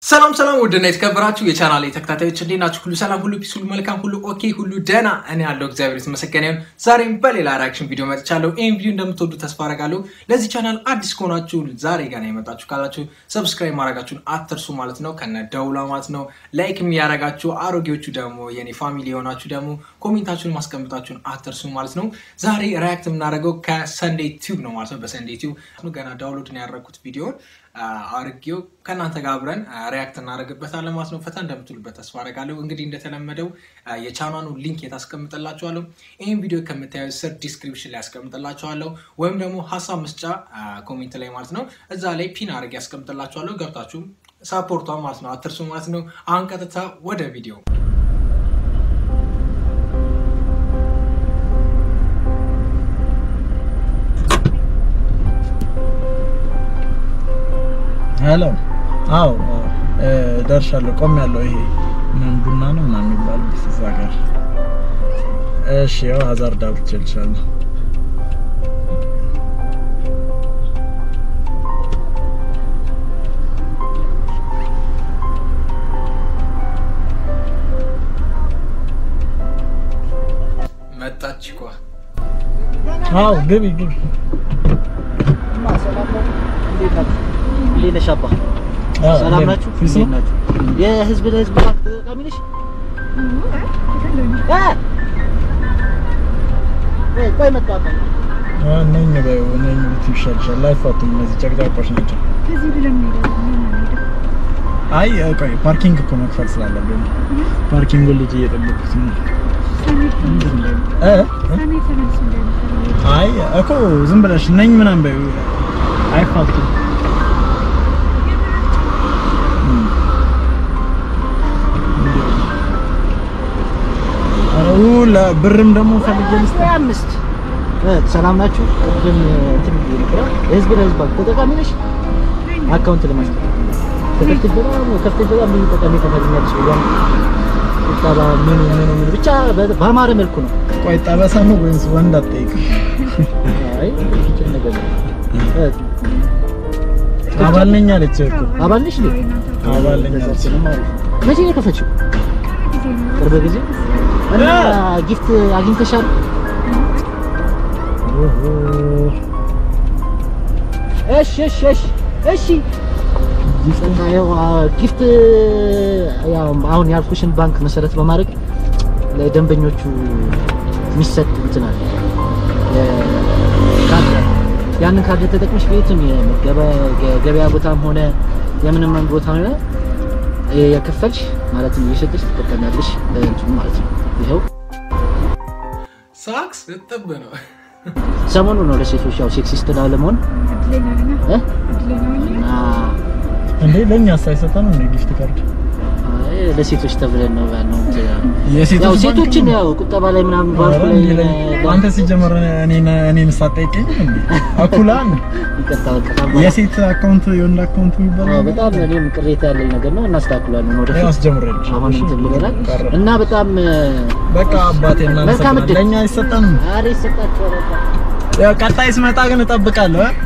ሰላም ሰላም ውድና የተከበራችሁ የቻናል ተከታታዮች እንዴት ናችሁ? ሁሉ ሰላም፣ ሁሉ ፒስ፣ ሁሉ መልካም፣ ሁሉ ኦኬ፣ ሁሉ ደህና። እኔ ያለው እግዚአብሔር የተመሰገነ ይሁን። ዛሬም በሌላ ሪያክሽን ቪዲዮ መጥቻለሁ። ይህን ቪዲዮ እንደምትወዱ ተስፋ አደርጋለሁ። ለዚህ ቻናል አዲስ ከሆናችሁ ዛሬ ገና የመጣችሁ ካላችሁ ሰብስክራይብ ማድረጋችሁን አትርሱ ማለት ነው፣ ከነ ደውላ ማለት ነው። ላይክ የሚያደርጋችሁ አሮጌዎቹ ደግሞ የኔ ፋሚሊ የሆናችሁ ደግሞ ኮሜንታችሁን ማስቀምጣችሁን አትርሱ ማለት ነው። ዛሬ ሪያክት የምናደርገው ከሰንዴ ቲዩብ ነው ማለት ነው። በሰንዴ ቲዩብ ገና ዳውንሎድ ነው ያደረኩት ቪዲዮን አርጌው ከእናንተ ጋር አብረን ሪያክት እናደርግበታለን ማለት ነው። ፈታ እንደምትሉበት ተስፋ አደርጋለሁ። እንግዲህ እንደተለመደው የቻናኑ ሊንክ የታስቀምጥላችኋለሁ። ይህን ቪዲዮ ከምታዩ ስር ዲስክሪፕሽን ላይ ያስቀምጥላችኋለሁ፣ ወይም ደግሞ ሀሳብ መስጫ ኮሜንት ላይ ማለት ነው። እዛ ላይ ፒን አድርጌ ያስቀምጥላችኋለሁ። ገብታችሁ ሳፖርቷ ማለት ነው አትርሱ ማለት ነው። አሁን ቀጥታ ወደ ቪዲዮ ሄሎ። አዎ ደርሻለሁ። ቆም ያለው ይሄ ምን ቡና ነው ምናምን የሚባለው እዛ ጋር። እሺ ያው ሀዛርድ አውርቼልሻለሁ። መጣች እኮ። አዎ ግቢ ግቢ። እንዴት ነሽ አባ? ሰላም ናችሁ? እንዴት ናችሁ? የህዝብ ለህዝብ ባንክ ተጠቃሚ ነሽ? እ ቆይ መጣሁ አባ። ነኝ በይው ነኝ ብትይ ይሻልሻል። አይፋቱም እነዚህ ጨቅጫቆች ናቸው። አይ ቆይ ፓርኪንግ እኮ መክፈል ስላለብኝ ፓርኪንጉን ልጅ እየጠበኩት ነው። እ አይ እኮ ዝም ብለሽ ነኝ ምናምን በይው አይፋቱም። ብርም ደግሞ ፈልጌ ልስጥ። አምስት እ ሰላም ናችሁ? ቅድም እንትን ብዬ ነበር። የህዝብ ለህዝብ ባንክ ተጠቃሚ ነሽ? አካውንት ለማስከፈት ተከፍተሽ በጣም ከፍተሽ በጣም ብዙ ጠቀሜታ ታገኛለሽ። ብሏል ቁጠባ ምን ምን ምን ብቻ በአማረ መልኩ ነው። ቆይ ጠበሳ ነው ወይስ ወንድ አትጠይቅም? አይ ይችል ነገር ነው። አባል ነኝ አለች እኮ አባል ነሽ እንዴ? አባል ነኝ አለች። መቼ ነው የከፈችው? ቅርብ ጊዜ እና ጊፍት አግኝተሻል? እሺ እሺ እሺ እሺ እና ያው ጊፍት ያው አሁን ያልኩሽን ባንክ መሰረት በማድረግ ለደንበኞቹ የሚሰጥ እንትን አለ ካርድ አለ። ያንን ካርድ ተጠቅመሽ ቤትም የገበያ ቦታም ሆነ የምንም ቦታ ሆነ የከፈልሽ ማለትም እየሸጠሽ ትጠቀሚያለሽ እንትኑ ማለት ነው። ይኸው ሳክስ እጥብ ነው። ሰሞኑ ነው ለሴቶች ያው ሴክሲስት ላለመሆን እ እና እንዴ ለኛ ሳይሰጠን እንዴ ጊፍት ካርድ አይ ለሴቶች ተብለን ነው ያለው። የሴቶች ያው ባንክ ሴቶችን ነው? ያው ቁጠባ ላይ ምናምን ባንኩ ኧረ ላይ እንዴ ለኛ- አንተ ሲጀመር እኔን እኔን ሳትጠይቀኝ እንዴ አኩላን ይቅርታ በቃ ታማ- የሴት አካውንት የወንድ አካውንት አዎ፣ የሚባለው በጣም እኔም ቅሬታ ያለኝ ነገር ነው። እናስተካክላለን ያው ወደፊት አስጀምሬልሽ አሁን እንትን ብለናል ቀረ። እና በጣም በቃ አባቴ እና መልካም እድል። ለኛ አይሰጠንም። አሬ ይሰጣቸው በቃ ያው ቀጣይ ስመጣ ግን እጠብቃለሁ። እ?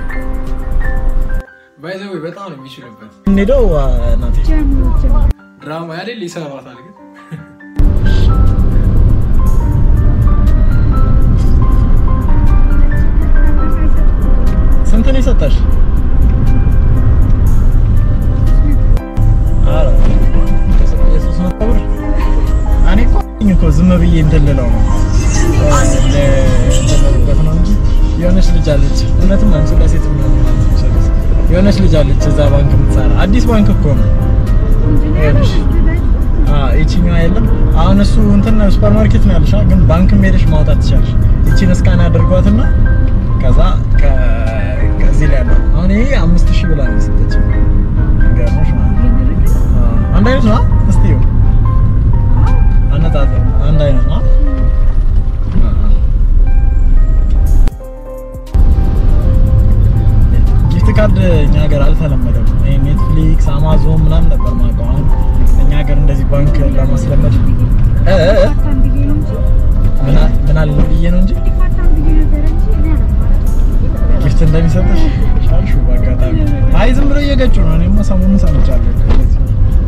ባይዘዌ በጣም ነው የሚችልበት እንሂደው አ፣ እናቴ ድራማ ያሌል ይሰራታል ግን ስንት ነው የሰጠሽ? ኧረ የሶስት መቶ ብር እኔ እኮ አለኝ እኮ ዝም ብዬ እንትን ልለው ነው እ፣ እንትን ልልበት ነው እንጂ የሆነች ልጅ አለች። እውነትም አንቺ ለሴት የሚሆን ማለት ትችላለች። የሆነች ልጅ አለች እዛ ባንክ የምትሰራ አዲስ ባንክ እኮ ነው። ይኸውልሽ አዎ ይቺኛዋ የለም። አሁን እሱ እንትን ሱፐር ማርኬት ነው ያለሽ፣ ግን ባንክም ሄደሽ ማውጣት ትችላለሽ። ይቺን እስካን አድርጓትና ከዛ ከ- ከዚህ ላይ ያለው አሁን ይሄ አምስት ሺህ ብላ ነው የሰጠችኝ። ገርሞሽ ማለት ነው። አዎ አንድ አይነት ነው። እስቲ ይኸው አነጻጸር አንድ አይነት ነው። ጊፍት ካርድ እኛ ሀገር አልተለመደም። ይሄ ኔትፍሊክስ፣ አማዞን ምናምን ነበር የማውቀው። አሁን እኛ ሀገር እንደዚህ ባንክ ለማስለመድ እ እ እ ምን አለ- ምን አለ ብዬ ነው እንጂ ጊፍት እንደሚሰጥሽ ሻልሹ በአጋጣሚ አይ ዝም ብሎ እየገጩ ነው። እኔማ ሰሞኑን ሰምቻለሁ። እንደዚህ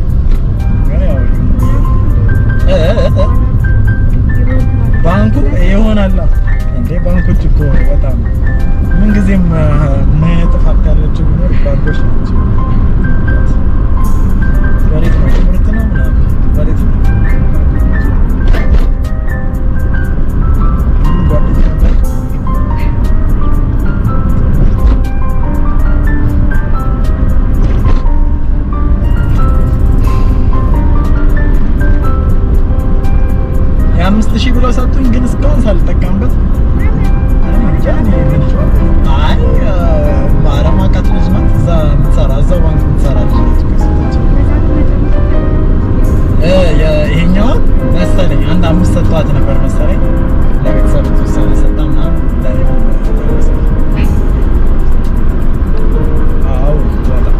ብለው ሰጡኝ፣ ግን እስካሁን ሳልጠቀምበት እኔ እንጃ እኔ ምን አይ ማረማቃት ልጅ ናት። እዛ የምትሰራ እዛው ባንክ የምትሰራ ልጅ ነች እኮ የሰጠችኝ። እ ይሄኛውን መሰለኝ አንድ አምስት ሰጥቷት ነበር መሰለኝ ለቤተሰብ የተወሰነ ሰጣ ምናምን ለእኔ ደረሰ። አዎ በጣም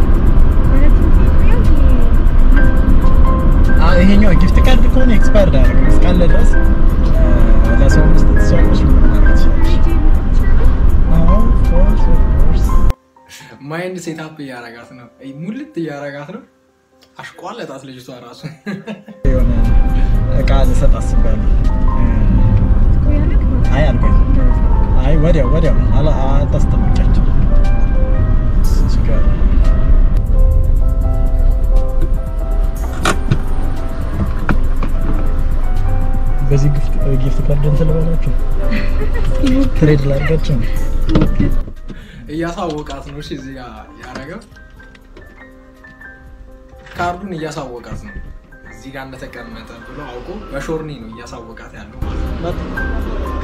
አዎ፣ ይሄኛው ጊፍት ካርድ ከሆነ ኤክስፓየርድ አያደርግም እስካለ ድረስ እ ለሰው መስጠት ትችላለሽ፣ ምንም ማድረግ ትችላለሽ። አዎ of course, of course። ማይንድ ሴታፕ እያረጋት ነው፣ ሙልት እያረጋት ነው። አሽቋለጣት ልጅቷ ራሱ የሆነ እቃ ልሰጥ አስቤያለሁ። አይ አልቆይም። አይ ወዲያው ወዲያው አላ አታስጠብቂያቸው። ችግር የለም። በዚህ ጊፍት ጊፍት ካርድ እንትን ልበላችሁ ትሬድ ላድርጋችሁ ነው። እያሳወቃት ነው። እሺ እዚህ ጋ ያረገው ካርዱን እያሳወቃት ነው። እዚህ ጋር እንደተቀመጠ ብሎ አውቆ በሾርኒ ነው እያሳወቃት ያለው ማለት ነው።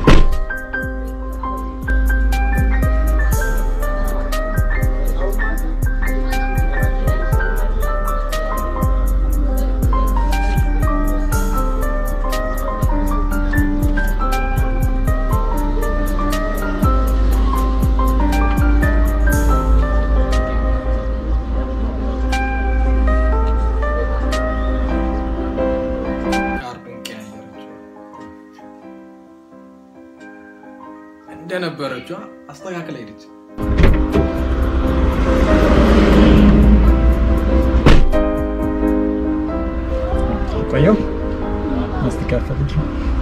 ካርዱን ቀያየረችው እንደነበረቿ አስተካክላ ሄደች። ቆየው ማስተካከል እንጂ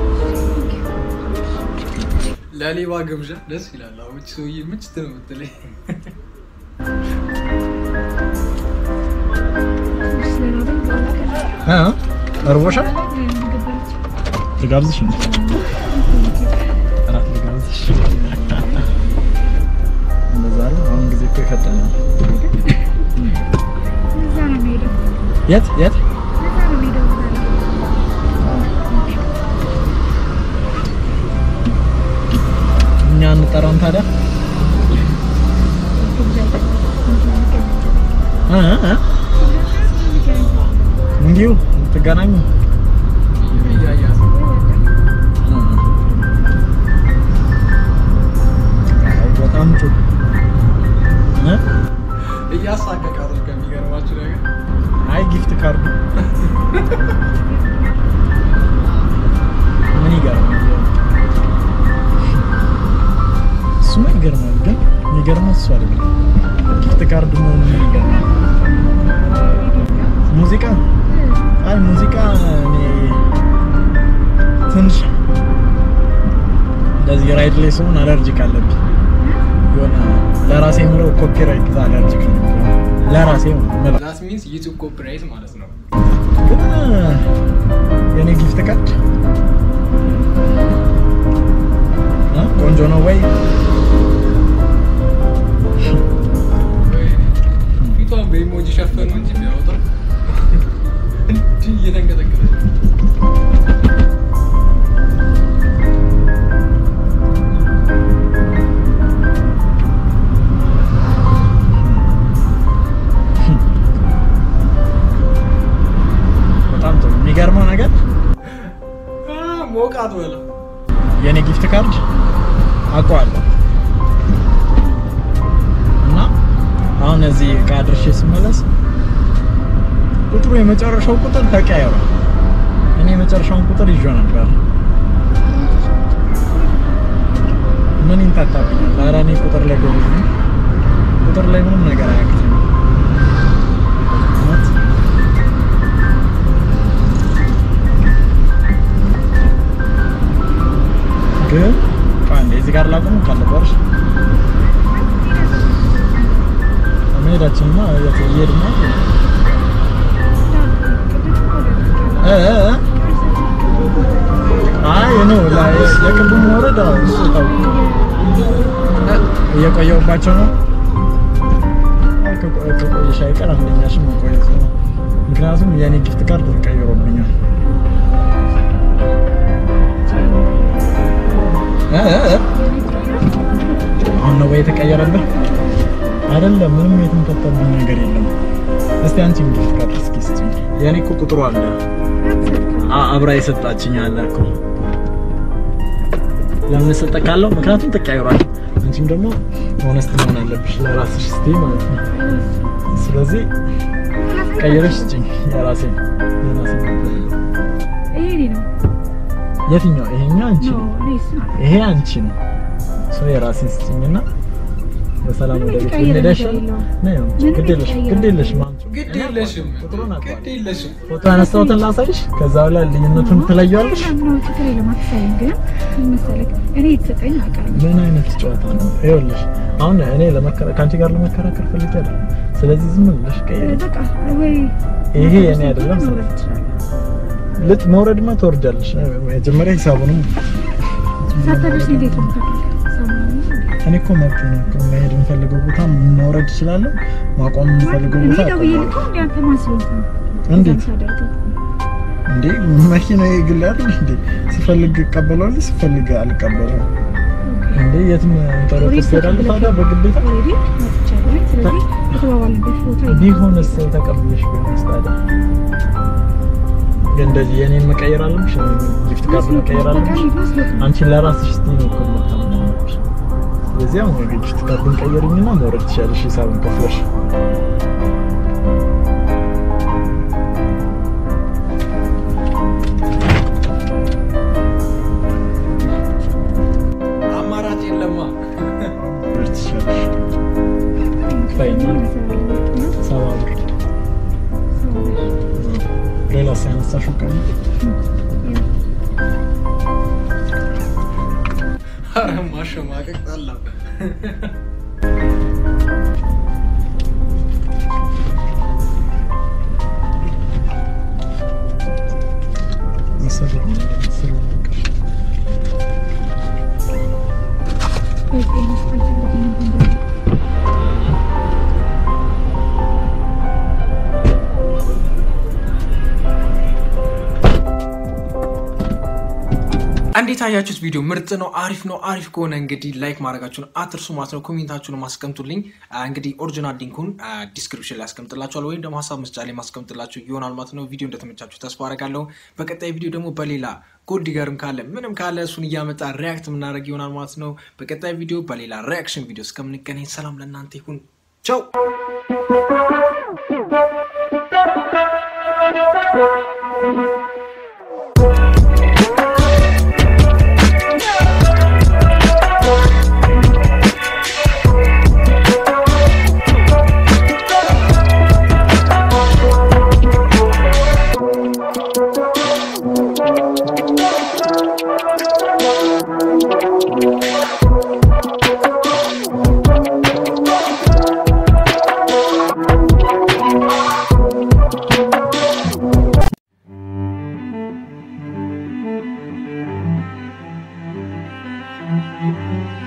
ለሌባ ግብዣ ደስ ይላል። አሁን እቺ ሰውዬ ምችት ነው የምትለኝ። እ እርቦሻል? ልጋብዝሽ እንዴ? እራት ልጋብዝሽ። እንደዛ አይደል? አሁን ጊዜ እኮ የፈጠነ ነው። የት የት? እኛ እንጠራም ታዲያ እ እ እንዲሁ ትገናኙ እያያት ነው። በጣም ጥሩ እ? እያሳቀቃት ነው ከሚገርማችሁ ነገር አይ ጊፍት ካርዱ ምን ይገርማል? እሱማ ይገርማል፣ ግን የሚገርመው እሱ አይደለም። ጊፍት ካርድ መሆኑ ምን ይገርማል? ሙዚቃ አይ ሙዚቃ እኔ ትንሽ እንደዚህ ራይድ ላይ ስሆን አለርጂክ አለብኝ። የሆነ ለራሴ የምለው ኮፒራይት አለርጂክ ነው። ለራሴ የምለው ዛት ሚንስ ዩቱብ ኮፒራይት ማለት ነው። ግን የኔ ጊፍት ካርድ እ ቆንጆ ነው ወይ? ፊቷን በኢሞጂ ሸፈኑ እንጂ ቢያወጣ እንዲህ እየተንቀጠቀጠች በጣም ጥሩ። የሚገርመው ነገር አ፣ ሞቃት በላ የኔ ጊፍት ካርድ አውቀዋለሁ እና አሁን እዚህ እቃ ድርሼ ስመለስ ቁጥሩ የመጨረሻው ቁጥር ተቀያይሯል። እኔ የመጨረሻውን ቁጥር ይዤ ነበር። ምን ይንታታብኛል? ኧረ እኔ ቁጥር ላይ ጎበዝ ነኝ። ቁጥር ላይ ምንም ነገር አያቅተኝም። እውነት ግን አንዴ እዚህ ጋር ላቁም ካለበርሽ መሄዳችንማ የት እየሄድን ነው? እ እ እ አይ ነው ላይ የቅድሙ ወረዳ እሱ ታውቅ እየቆየሁባቸው ነው። ከቆ- ከቆየሽ አይቀር አንደኛሽም መቆየት ነው። ምክንያቱም የኔ ጊፍት ካርድ ተቀይሮብኛል። እ እ አሁን ነው ወይ የተቀየረብህ? አይደለም ምንም የተንጠጠብኝ ነገር የለም። እስቲ አንቺ እንግዲህ ካርድ እስኪ ስጪኝ። የኔ እኮ ቁጥሩ አለ አ- አብራ የሰጣችኝ አለ እኮ ለምን ሰጠካለሁ? ምክንያቱም ተቀያይሯል። አንቺም ደግሞ ሆነስት መሆን አለብሽ ለራስሽ እስቲ ማለት ነው። ስለዚህ ቀይረሽ ስጪኝ የራሴን የራሴን ነበር። ይሄ ነው የትኛው ይሄኛው አንቺ ነው ነው እኔ እሱ ነው። ይሄ አንቺ ነው ሰው የራሴን ስጭኝና በሰላም ወደ ቤት የተቀየረ ነገር እንሄዳለን የለውም። ነው ምንም ግድ የለሽም የተቀየረ ግድ የለሽም አምጪው ግድ እኔ የለሽም አውቀዋለሁ፣ ቁጥሩን አውቀዋለሁ። ግድ የለሽም ፎቶ ያነሳሁትን ላሳይሽ ከዛ በኋላ ልዩነቱን ትለየዋለሽ ነው ችግር የለም አትሳይም። ግን ምን መሰለህ እኔ የተሰጠኝ አውቃለሁ። ምን አይነት ጨዋታ ነው ይኸውልሽ አሁን እኔ ለመከራ ከአንቺ ጋር ለመከራከር ፈልጌ አይደለም ስለዚህ ዝም ብለሽ ቀይሪ በቃ ወይ ይሄ የኔ አይደለም መውረድ ትችላለህ። ልጥ መውረድማ ትወርጃለሽ መጀመሪያ ሂሳቡንም ሳታደርስ እንዴት ነው የምታደርገው? ሰሞኑን እኔ እኮ መብት ነው እኮ መሄድ የምፈልገው ቦታ መውረድ እችላለሁ ማቆም የምፈልገው እኔ ቦታ ደውዬ አቆማለሁ ልከው እንደ አንተ ማን ስለሆንክ ነው እንዴት? እዛም ሳደርገው? እንዴ መኪና የግል አይደል እንዴ? ሲፈልግ እቀበለዋለሁ፣ ሲፈልግ አልቀበለውም። እንዴ የትም እንጠረጥ ኦልሬዲ ትሄዳለህ ታዲያ ተቀብለህ- በግዴታ ኦልሬዲ መጥቻለሁ። ስለዚህ የተባባልንበት ቦታ ይሄ ነው። ቢሆንስ ተቀብለሽ ቢሆንስ ታዲያ ግን እንደዚህ የኔን መቀየር አለብሽ፣ ጊፍት ካርድ መቀየር አለብሽ። አንቺ ለራስሽ እስቲ ነው እኮ የምታምነው ያለብሽ። ስለዚህ አሁን የጊፍት ካርዱን ቀየርኝና መውረድ ትችያለሽ ሂሳቡን ከፍለሽ። አማራጭ የለማ መውረድ ትችያለሽ። ክፈይና ሰባ ብር ሌላ ሲያነሳሽው ቀን ኧረ ማሸማቀቅ ጠላ መሰለኝ መሰለኝ በቃ። እንዴት አያችሁት? ቪዲዮ ምርጥ ነው፣ አሪፍ ነው። አሪፍ ከሆነ እንግዲህ ላይክ ማድረጋችሁን አትርሱ ማለት ነው። ኮሜንታችሁን ማስቀምጡልኝ። አ፣ እንግዲህ ኦሪጂናል ሊንኩን ዲስክሪፕሽን ላይ አስቀምጥላችኋል ወይም ደግሞ ሀሳብ መስጫ ላይ ማስቀምጥላችሁ ይሆናል ማለት ነው። ቪዲዮ እንደተመቻችሁ ተስፋ አደርጋለሁ። በቀጣይ ቪዲዮ ደግሞ በሌላ ጎልድ ዲገርም ካለ ምንም ካለ እሱን እያመጣ ሪያክት የምናደርግ ይሆናል ማለት ነው። በቀጣይ ቪዲዮ በሌላ ሪያክሽን ቪዲዮ እስከምንገናኝ ሰላም ለእናንተ ይሁን። ቻው Thank